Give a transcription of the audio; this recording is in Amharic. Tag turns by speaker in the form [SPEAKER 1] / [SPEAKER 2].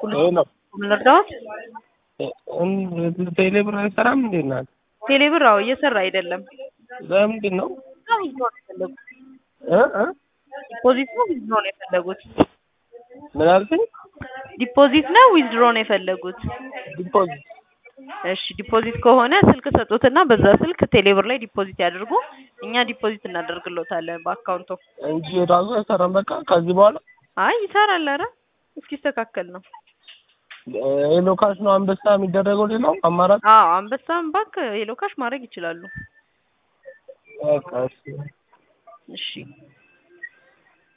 [SPEAKER 1] ይሄ ነው
[SPEAKER 2] ምን ልርዳዎት?
[SPEAKER 1] ቴሌ ብር አይሰራም እንዴ እናት?
[SPEAKER 2] ቴሌ ብር አዎ እየሰራ አይደለም።
[SPEAKER 1] ለምንድን ነው
[SPEAKER 2] ዊዝድሮ ነው የፈለጉት።
[SPEAKER 1] እ እ
[SPEAKER 2] ዲፖዚት ነው ዊዝድሮ ነው የፈለጉት?
[SPEAKER 1] ምን አልከኝ?
[SPEAKER 2] ዲፖዚት ነው ዊዝድሮ ነው የፈለጉት?
[SPEAKER 1] ዲፖዚት
[SPEAKER 2] እሺ ዲፖዚት ከሆነ ስልክ ሰጡትና በዛ ስልክ ቴሌብር ላይ ዲፖዚት ያድርጉ። እኛ ዲፖዚት እናደርግሎታለን በአካውንቶ።
[SPEAKER 1] እንጂ ራሱ አይሰራም። በቃ ከዚህ በኋላ
[SPEAKER 2] አይ ይሰራል። ኧረ እስኪስተካከል ነው።
[SPEAKER 1] ሄሎ ካሽ ነው አንበሳ የሚደረገው። ሌላው አማራጭ
[SPEAKER 2] አዎ አንበሳም ባንክ ሄሎ ካሽ ማድረግ ይችላሉ።
[SPEAKER 1] በቃ እሺ።
[SPEAKER 2] እሺ